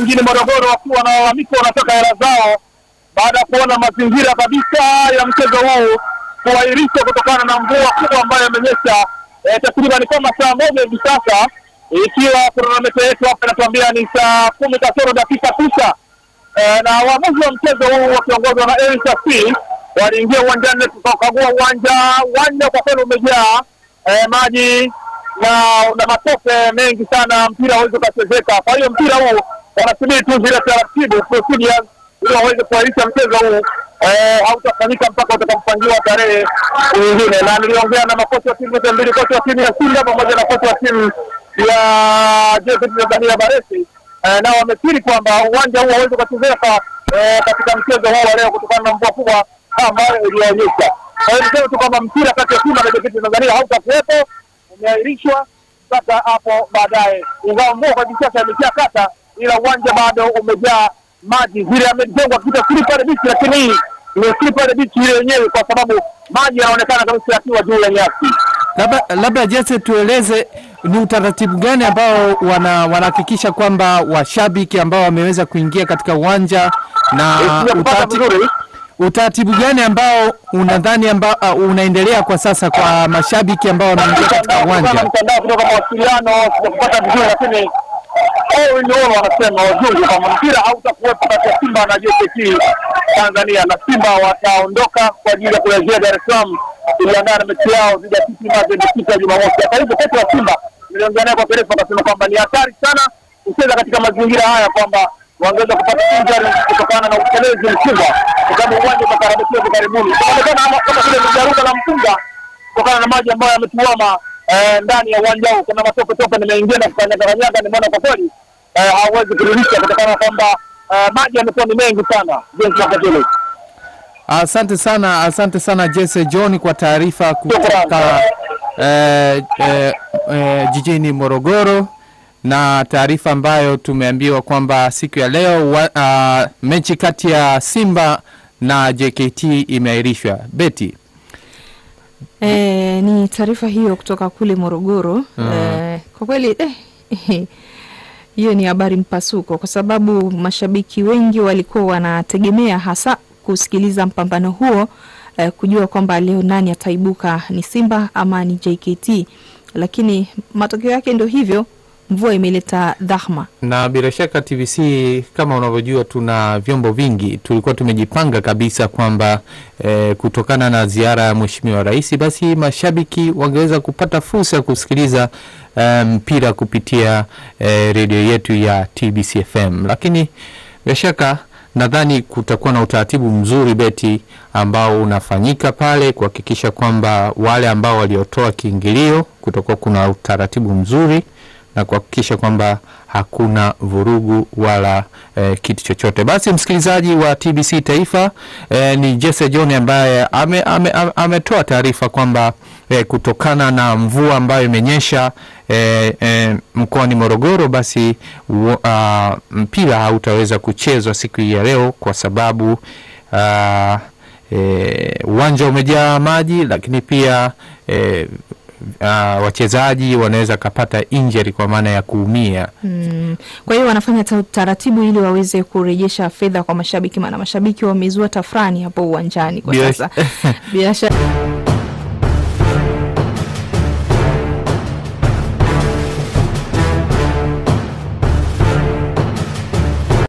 mjini Morogoro wakiwa wanalalamika wanataka hela zao baada ya kuona mazingira kabisa ya mchezo huu kuahirishwa kutokana na mvua kubwa ambayo imenyesha eh, takriban kama saa moja hivi sasa, ikiwa kronometa yetu hapa inatuambia ni saa kumi kasoro dakika tisa eh, na waamuzi wa mchezo huu wakiongozwa na Elisa C waliingia uwanjani tukakagua uwanja. Uwanja kwa kweli umejaa eh, maji na na matope mengi sana, mpira hauwezi ukachezeka. Kwa hiyo mpira huu wanasubiri tu zile taratibu procedures ili waweze kuahirisha mchezo huu eh, hautafanyika mpaka utakapopangiwa tarehe nyingine. Na niliongea na makocha wa timu zote mbili, kocha wa timu ya Simba pamoja na kocha wa timu ya JKT Tanzania Baresi eh, nao wamekiri kwamba uwanja huu hauwezi ukachezeka eh, katika mchezo huu wa leo kutokana na mvua kubwa ambayo ilionyesha. Kwa hiyo niseme tu kwamba mpira kati ya Simba na JKT Tanzania hautakuwepo, umeahirishwa mpaka hapo baadaye, ingawa mvua kwa hivi sasa imesha kata, ila uwanja bado umejaa maji. Vile amejengwa kita slippery beach, lakini hii ni slippery beach ile yenyewe, kwa sababu maji yanaonekana kabisa yakiwa juu ya nyasi. Labda labda Jesse, tueleze ni utaratibu gani ambao wana wanahakikisha kwamba washabiki ambao wameweza kuingia katika uwanja na Sijakupata utaratibu, vizuri. utaratibu gani ambao unadhani ambao uh, unaendelea kwa sasa kwa mashabiki ambao wameingia katika Kutokana na uwanja? mtandao kutoka mawasiliano sijakupata vizuri, lakini all in all wanasema wazungu kwamba mpira hautakuwepo kati ya Simba na JKT Tanzania, na Simba wataondoka kwa ajili ya kurejea Dar es Salaam kujiandaa na mechi yao dhidi ya TP Mazembe siku ya Jumamosi. Hata hivyo, kocha wa Simba niliongea naye kwa kirefu, akasema kwamba ni hatari sana kucheza katika mazingira haya, kwamba wangeweza kupata injury kutokana na utelezi mkubwa, kwa sababu uwanja utakarabatiwa hivi karibuni. Inaonekana kama- kama vile ni jaruga la mpunga kutokana na maji ambayo yametuama eh, ndani ya uwanja huu. Kuna matope tope nimeingia na kukanyaganyaga, nimeona kwa kweli eh, hawezi kurudisha kutokana na kwamba eh, maji yamekuwa ni mengi sana jinsi wakati ule. Asante sana, asante sana Jesse John kwa taarifa kutoka eh, eh, eh, jijini Morogoro na taarifa ambayo tumeambiwa kwamba siku ya leo wa, uh, mechi kati ya Simba na JKT imeahirishwa. Beti, E, ni taarifa hiyo kutoka kule Morogoro. E, kwa kweli eh, hiyo ni habari mpasuko, kwa sababu mashabiki wengi walikuwa wanategemea hasa kusikiliza mpambano huo eh, kujua kwamba leo nani ataibuka, ni Simba ama ni JKT, lakini matokeo yake ndio hivyo, mvua imeleta dhahma. na bila shaka TBC kama unavyojua, tuna vyombo vingi. Tulikuwa tumejipanga kabisa kwamba eh, kutokana na ziara ya Mheshimiwa Rais, basi mashabiki wangeweza kupata fursa ya kusikiliza eh, mpira kupitia eh, redio yetu ya TBC FM, lakini bila shaka nadhani kutakuwa na utaratibu mzuri beti ambao unafanyika pale kuhakikisha kwamba wale ambao waliotoa kiingilio kutakuwa kuna utaratibu mzuri na kuhakikisha kwamba hakuna vurugu wala eh, kitu chochote. Basi msikilizaji wa TBC Taifa eh, ni Jesse John ambaye ametoa ame, ame ametoa taarifa kwamba eh, kutokana na mvua ambayo imenyesha eh, eh, mkoani Morogoro, basi uh, mpira hautaweza kuchezwa siku hii ya leo kwa sababu uh, eh, uwanja umejaa maji, lakini pia eh, uh, wachezaji wanaweza kapata injury kwa maana ya kuumia. Mm. Kwa hiyo wanafanya ta- taratibu ili waweze kurejesha fedha kwa mashabiki, maana mashabiki wamezua tafrani hapo uwanjani kwa Bila- sasa. Bila shaka